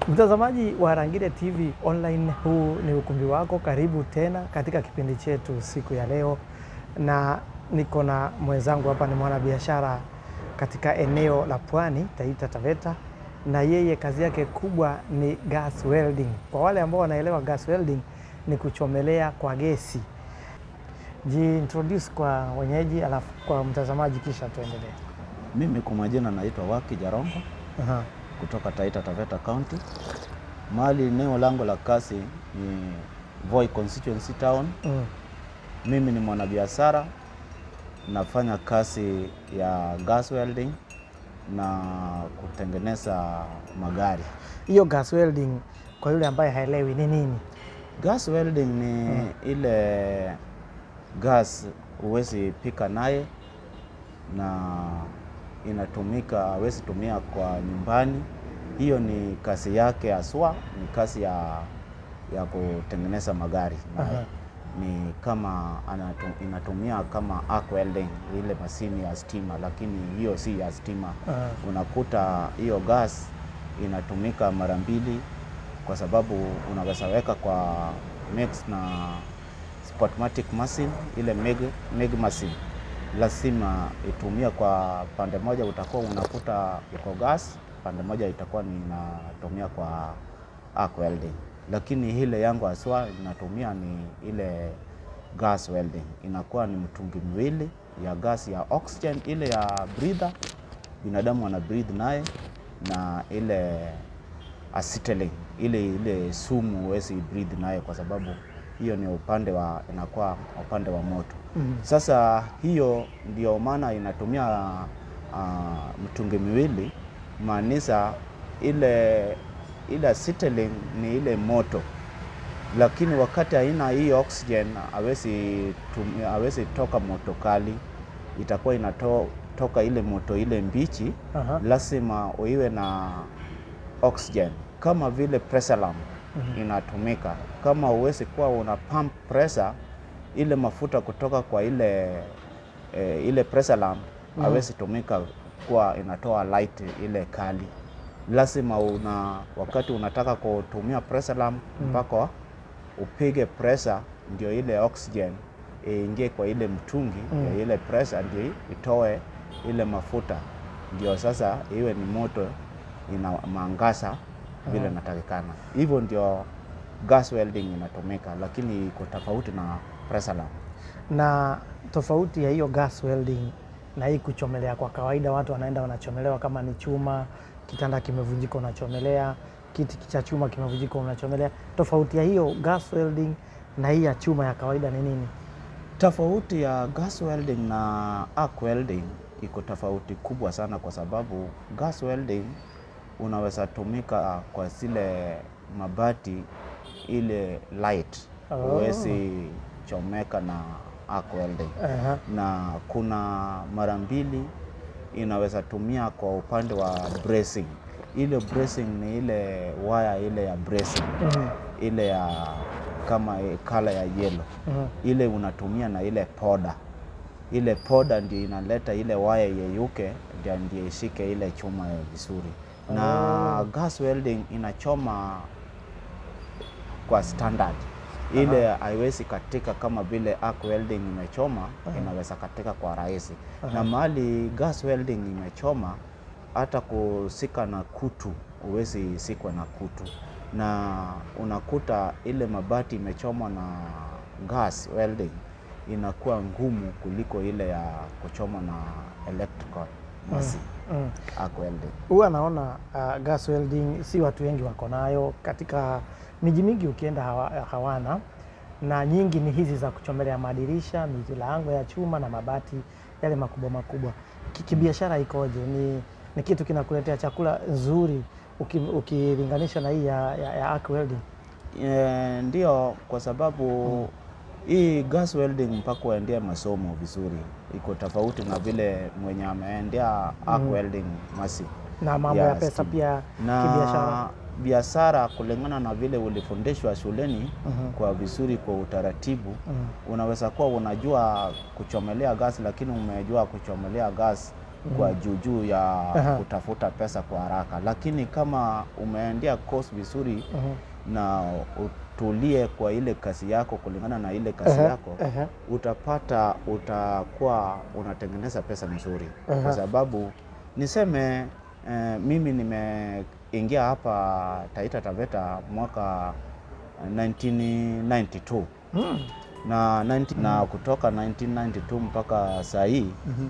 Mtazamaji wa Harangile TV Online, huu ni ukumbi wako. Karibu tena katika kipindi chetu siku ya leo, na niko na mwenzangu hapa, ni mwanabiashara katika eneo la Pwani, Taita Taveta, na yeye kazi yake kubwa ni gas welding. Kwa wale ambao wanaelewa gas welding ni kuchomelea kwa gesi. Jiintroduce kwa wenyeji, alafu kwa mtazamaji, kisha tuendelee. Mimi kwa majina naitwa Waki Jarongo Aha. kutoka Taita Taveta County. Mahali eneo langu la kazi ni Voi Constituency Town. Mm. Mimi ni mwanabiashara, nafanya kazi ya gas welding na kutengeneza magari. Hiyo gas welding kwa yule ambaye haelewi ni nini? Gas welding ni ile gas huwezi pika naye na inatumika, hawezi tumia kwa nyumbani. Hiyo ni kazi yake haswa, ni kazi ya, ya kutengeneza magari naye. Aha. Ni kama anatu, inatumia kama arc welding, ile mashini ya stima, lakini hiyo si ya stima. Aha. Unakuta hiyo gas inatumika mara mbili, kwa sababu unaweza weka kwa mix na Spotmatic machine, ile meg, meg machine lazima itumia kwa pande moja, utakuwa unakuta iko gas, pande moja itakuwa ni inatumia kwa arc welding, lakini ile yangu haswa inatumia ni ile gas welding, inakuwa ni mtungi miwili ya gas ya oxygen, ile ya breather binadamu ana breathe naye na ile acetylene ile ile sumu huwezi breathe naye kwa sababu hiyo ni upande wa inakuwa upande wa moto. Mm. Sasa hiyo ndio maana inatumia uh, mtungi miwili, maanisha ile ile acetylene ni ile moto, lakini wakati haina hii oxygen hawezi tumia- hawezi toka moto kali, itakuwa inatoka ile moto ile mbichi Aha. lazima uiwe na oxygen kama vile pressure lamp inatumika. Kama uwezi kuwa una pump pressure ile mafuta kutoka kwa ile eh, ile pressure lamp hawezi tumika kuwa inatoa light ile kali. Lazima una wakati unataka kutumia pressure lamp mpaka upige pressure ndio ile oxygen iingie kwa ile mtungi ya ile pressure ndio itoe ile mafuta, ndio sasa iwe ni moto ina mangasa vile inatakikana. Hivyo ndio gas welding inatumika, lakini iko tofauti na pressure lamp. Na tofauti ya hiyo gas welding na hii kuchomelea kwa kawaida, watu wanaenda wanachomelewa, kama ni chuma, kitanda kimevunjika unachomelea, kiti cha chuma kimevunjika unachomelea. Tofauti ya hiyo gas welding na hii ya chuma ya kawaida ni nini? Tofauti ya gas welding na arc welding iko tofauti kubwa sana, kwa sababu gas welding unaweza tumika kwa zile mabati ile light, Oh. huwezi chomeka na arc welding. Aha. na kuna mara mbili inaweza tumia kwa upande wa bracing. Ile bracing ni ile waya ile ya bracing Mhm. ile ya kama kala ya yellow Mhm. ile unatumia na ile poda. Ile poda ndio inaleta ile waya yeyuke, ndio ndio ishike ile chuma vizuri. Na gas welding inachoma kwa standard ile haiwezi katika kama vile arc welding imechoma, inaweza katika kwa rahisi. Na mahali gas welding imechoma, hata kusika na kutu huwezi sikwa na kutu, na unakuta ile mabati imechomwa na gas welding inakuwa ngumu kuliko ile ya kuchoma na electrical machine Mm. arc welding. Huwa naona uh, gas welding si watu wengi wako nayo katika miji mingi, ukienda hawa, hawana na nyingi ni hizi za kuchomelea madirisha, milango ya chuma na mabati yale makubwa makubwa. Ki- Kibiashara ikoje? Ni, ni kitu kinakuletea chakula nzuri uki- ukilinganisha na hii ya, ya, ya arc welding? E, ndio kwa sababu hii gas welding mpaka uendea masomo vizuri, iko tofauti na vile mwenye ameendea arc welding masi na mambo ya pesa pia kibiashara. na biashara kulingana na vile ulifundishwa shuleni kwa vizuri, kwa utaratibu unaweza kuwa unajua kuchomelea gas, lakini umejua kuchomelea gas kwa juujuu ya Aha. kutafuta pesa kwa haraka, lakini kama umeendea course vizuri Mhm. na utulie kwa ile kazi yako kulingana na ile kazi Aha, yako aha. utapata utakuwa unatengeneza pesa mzuri Aha. kwa sababu niseme eh, mimi nimeingia hapa Taita Taveta mwaka 1992 Mm. na, 90 na kutoka 1992 mpaka saa hii Mhm.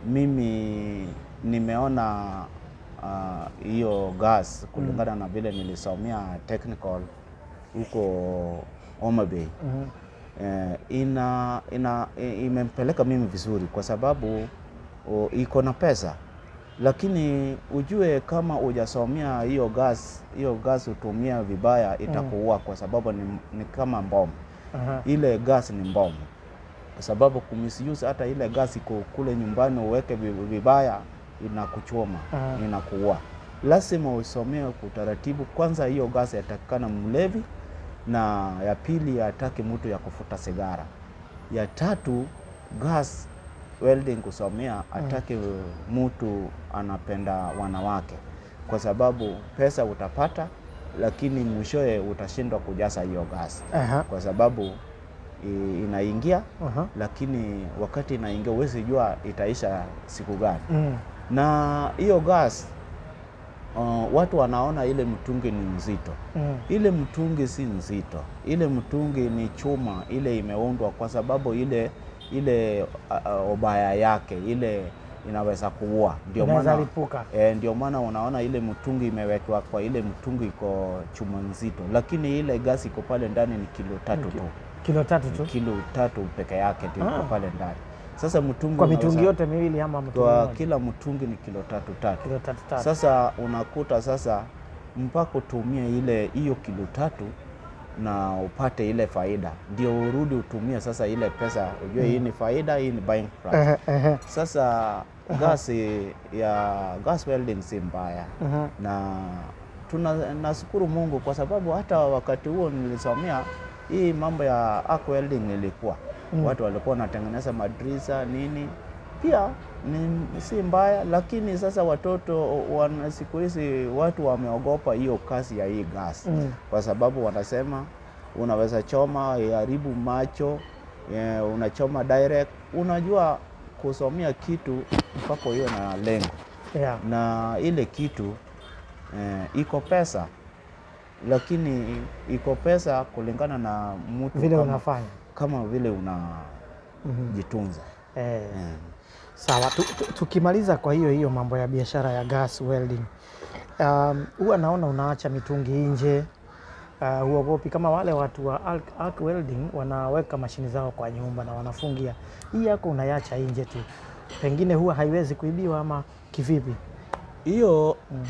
mimi nimeona ah, hiyo gas kulingana na vile nilisomea technical huko Homa Bay Mhm. eh, ina, ina, i- imempeleka mimi vizuri kwa sababu o, iko na pesa, lakini ujue kama hujasomea hiyo gas, hiyo gas utumia vibaya itakuua kwa sababu ni, ni kama mbomu. Aha. Ile gas ni mbomu kwa sababu kumisuse hata ile gas iko kule nyumbani uweke vi- vibaya inakuchoma, Aha. inakuua. Lazima usomee kwa utaratibu. Kwanza hiyo gas yatakikana mlevi, na ya pili hataki mtu ya kufuta sigara. Ya tatu gas welding kusomea hataki mtu anapenda wanawake, kwa sababu pesa utapata, lakini mwishowe utashindwa kujaza hiyo gas Aha. kwa sababu i- inaingia, Aha. lakini wakati inaingia huwezi jua itaisha siku gani Mm. na hiyo gas uh, watu wanaona ile mtungi ni nzito. Mm. Ile mtungi si nzito, ile mtungi ni chuma, ile imeundwa kwa sababu ile ile uh, uh, ubaya yake ile inaweza kuua, ndio Inaweza maana lipuka. E, ndio maana unaona ile mtungi imewekwa kwa ile mtungi iko chuma nzito, lakini ile gasi iko pale ndani ni kilo tatu tu, Kilo tatu tu kilo tatu peke yake ndio iko Ah. pale ndani. Sasa mtungi kwa unaweza- mitungi yote miwili ama mtungi kwa mmoja? kila mtungi ni kilo tatu tatu. Kilo tatu tatu. Sasa unakuta sasa mpaka utumie ile hiyo kilo tatu na upate ile faida, ndio urudi utumie sasa ile pesa, ujue hii ni faida, hii ni buying price. Ehe, ehe. Sasa gasi ya gas welding si mbaya Mhm. na tuna nashukuru Mungu kwa sababu hata wakati huo nilisomea hii mambo ya arc welding ilikuwa Mm. watu walikuwa wanatengeneza madrisa nini, pia ni si mbaya, lakini sasa watoto wana, siku hizi watu wameogopa hiyo kazi ya hii gas Mm. kwa sababu wanasema unaweza choma iharibu macho eh, unachoma direct. Unajua kusomea kitu mpaka hiyo na lengo Yeah. na ile kitu eh, iko pesa, lakini iko pesa kulingana na mtu Vile kama, unafanya. kama vile unajitunza Mhm. Eh. eh. Sawa, tu- tu- tukimaliza kwa hiyo hiyo mambo ya biashara ya gas welding, um, huwa naona unaacha mitungi nje uh, huogopi kama wale watu wa arc, arc welding wanaweka mashini zao kwa nyumba na wanafungia. Hii yako unaiacha nje tu, pengine huwa haiwezi kuibiwa ama kivipi? Hiyo Mm.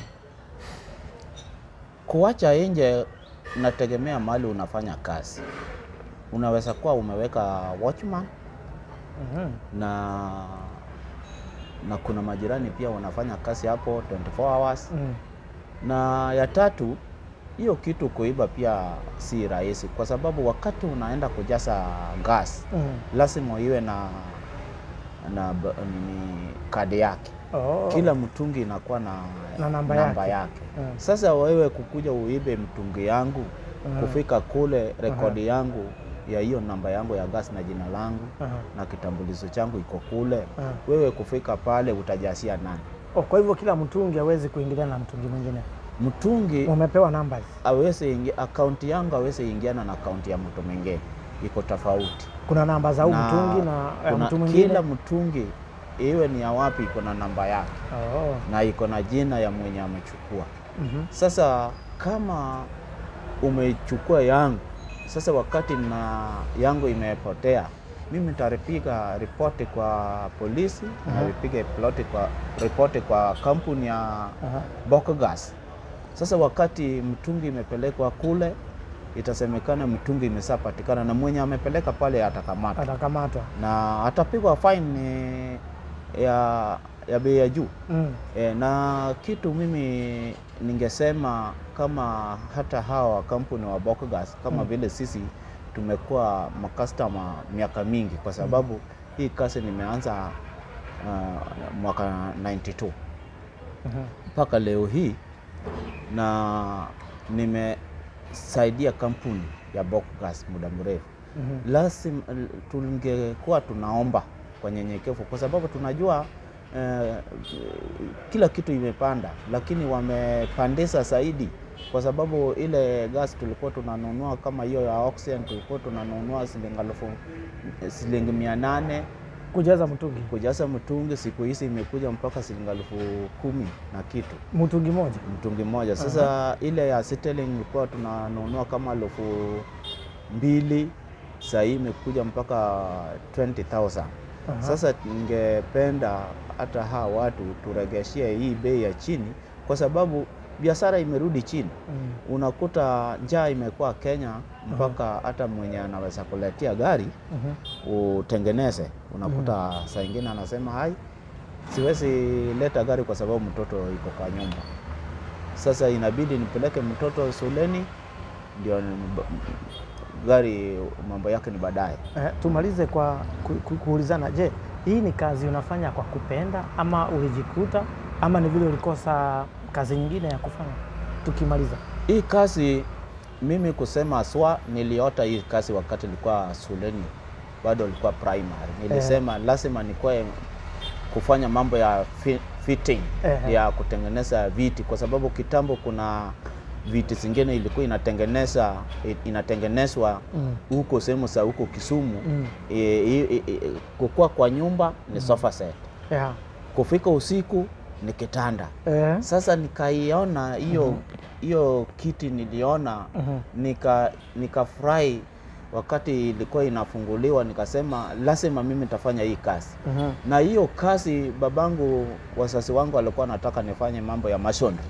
kuacha nje nategemea mahali unafanya kazi. Unaweza kuwa umeweka watchman Mhm. na na kuna majirani pia wanafanya kazi hapo 24 hours. Mm. Na ya tatu, hiyo kitu kuiba pia si rahisi, kwa sababu wakati unaenda kujaza gas Mm. lazima iwe na na b- nini kadi yake. Oh. Kila mtungi inakuwa na, Na namba yake. yake. Mm. Sasa wewe kukuja uibe mtungi yangu Mm. kufika kule rekodi yangu ya hiyo namba yangu ya gas na jina langu Aha. na kitambulisho changu iko kule, Aha. wewe kufika pale utajasia nani? Oh, kwa hivyo kila mtungi hawezi kuingiliana na mtungi mwingine, Mtungi umepewa numbers. aweze ingia akaunti yangu aweze ingiana na akaunti ya mtu mwingine, iko tofauti. Kuna namba za huu Na mtungi na ya kuna mtu mwingine. kila mtungi iwe ni ya wapi, iko na namba yake Oh. na iko na jina ya mwenye amechukua. Mhm. Sasa kama umechukua yangu, sasa wakati na yangu imepotea, mimi nitapiga ripoti kwa polisi Aha. na nipige ploti kwa ripoti kwa kampuni ya Aha. Bokogas. Sasa wakati mtungi imepelekwa kule, itasemekana mtungi imeshapatikana na mwenye amepeleka pale atakamatwa Atakamatwa. na atapigwa fine ya, ya bei ya juu. Mm. E, na kitu mimi ningesema kama hata hawa kampuni wa Bokogas kama Mm. vile sisi tumekuwa makastoma miaka mingi, kwa sababu hii kazi nimeanza uh, mwaka 92 Mhm. mpaka leo hii, na nimesaidia kampuni ya Bok Gas muda mrefu. Mhm. Lazima tungekuwa tunaomba kwa nyenyekevu, kwa sababu tunajua eh, kila kitu imepanda, lakini wamepandisha zaidi, kwa sababu ile gas tulikuwa tunanunua kama hiyo ya oxygen tulikuwa tunanunua shilingi elfu shilingi mia nane Kujaza mtungi kujaza mtungi, siku hizi imekuja mpaka shilingi elfu kumi na kitu mtungi moja. mtungi mmoja. Sasa ile ya Sterling ilikuwa tunanunua kama elfu mbili, saa hii imekuja mpaka 20,000. Aha. Sasa ningependa hata hawa watu turegeshie hii bei ya chini, kwa sababu biashara imerudi chini. Mm. Unakuta njaa imekuwa Kenya mpaka hata mwenye anaweza kuletea gari Mhm. utengeneze, unakuta saa ingine anasema hai, siwezi leta gari kwa sababu mtoto iko kwa nyumba. Sasa inabidi nipeleke mtoto shuleni, ndio ni- gari mambo yake ni baadaye. Eh, tumalize kwa ku, ku, kuulizana, je, hii ni kazi unafanya kwa kupenda ama ulijikuta ama ni vile ulikosa kazi nyingine ya kufanya? Tukimaliza. Hii kazi mimi kusema swa, niliota hii kazi wakati nilikuwa shuleni, bado nilikuwa primary. Nilisema lazima nikuwe kufanya mambo ya fi- fitting Ehe. ya kutengeneza viti, kwa sababu kitambo kuna viti zingine ilikuwa inatengeneza inatengenezwa Mm. huko sehemu za huko Kisumu. Mm. E, e, e, e, kukua kwa nyumba ni sofa set, Yeah. kufika usiku ni kitanda. Eh. Sasa nikaiona hiyo hiyo kiti niliona Mhm. nika nikafurahi wakati ilikuwa inafunguliwa, nikasema lazima mimi nitafanya hii kazi. Mhm. Na hiyo kazi babangu, wazazi wangu walikuwa nataka nifanye mambo ya masonry,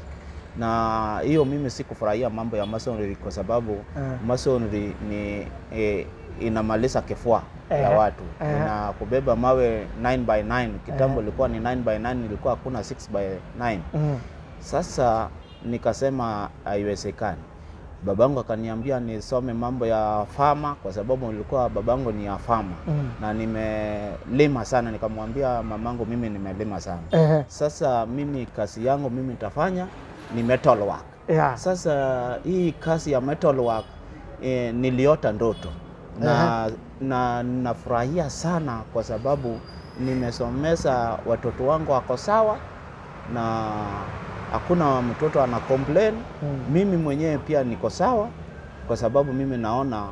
na hiyo mimi sikufurahia mambo ya masonry kwa sababu Eh. masonry ni eh, inamaliza kifua ya Ehe. watu Ehe. na kubeba mawe 9 by 9 kitambo Ehe. ilikuwa ni 9 by 9 ilikuwa hakuna 6 by 9 Mhm. sasa nikasema haiwezekani. Babangu akaniambia nisome mambo ya fama kwa sababu nilikuwa babangu ni ya fama Mm. na nimelima sana. Nikamwambia mamangu, mimi nimelima sana. Ehe. Sasa mimi kazi yangu mimi nitafanya ni metal work. Yeah. Sasa hii kazi ya metal work eh, niliota ndoto na, na nafurahia sana kwa sababu nimesomesa watoto wangu wako sawa na hakuna mtoto ana complain. Mm. Mimi mwenyewe pia niko sawa kwa sababu mimi naona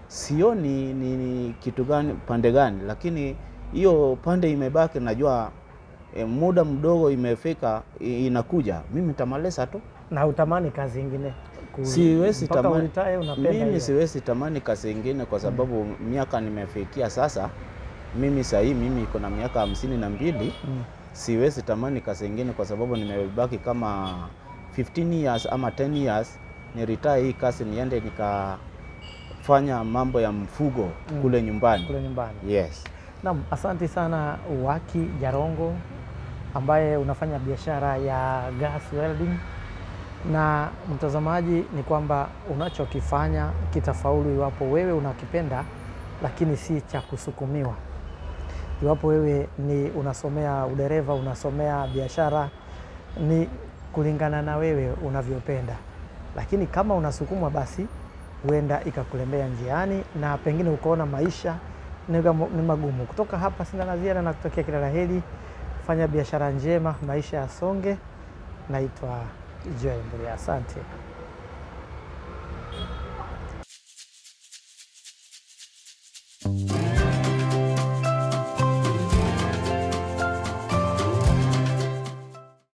sioni ni, ni kitu gani pande gani, lakini hiyo pande imebaki, najua e, muda mdogo imefika i- inakuja, mimi nitamaliza tu. Na utamani kazi ingine? Ku- Siwezi mpaka tamani, ulitae unapenda mimi hiyo. siwezi tamani kazi ingine kwa sababu miaka nimefikia sasa. Mimi sahii mimi iko na miaka hamsini na mbili Mm. siwezi tamani kazi ingine kwa sababu nimebaki kama 15 years ama 10 years ni retire hii kazi niende nikafanya mambo ya mfugo Mm. kule nyumbani. Kule nyumbani. Yes. Naam, asante sana Waki Jarongo ambaye unafanya biashara ya gas welding. Na mtazamaji, ni kwamba unachokifanya kitafaulu iwapo wewe unakipenda, lakini si cha kusukumiwa. Iwapo wewe ni unasomea udereva, unasomea biashara, ni kulingana na wewe unavyopenda, lakini kama unasukumwa, basi huenda ikakulemea njiani na pengine ukaona maisha ni gamo- ni magumu. Kutoka hapa sina la ziada na kutokea kila la heri, fanya biashara njema, maisha yasonge. Naitwa Joy Mburia, asante.